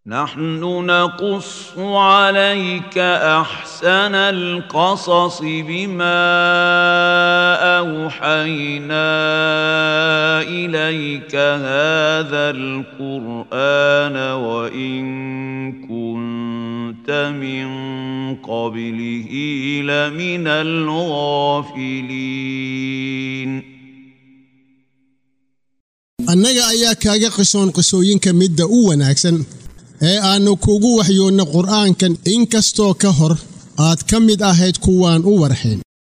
نحن نقص عليك احسن القصص بما اوحينا اليك هذا القران وان كنت من قبله لمن الغافلين annaga ayaa kaaga qisoon qisooyinka midda u wanaagsan ee aannu kugu waxyoonno qur'aankan in kastoo ka hor aad ka mid ahayd kuwaan u warxin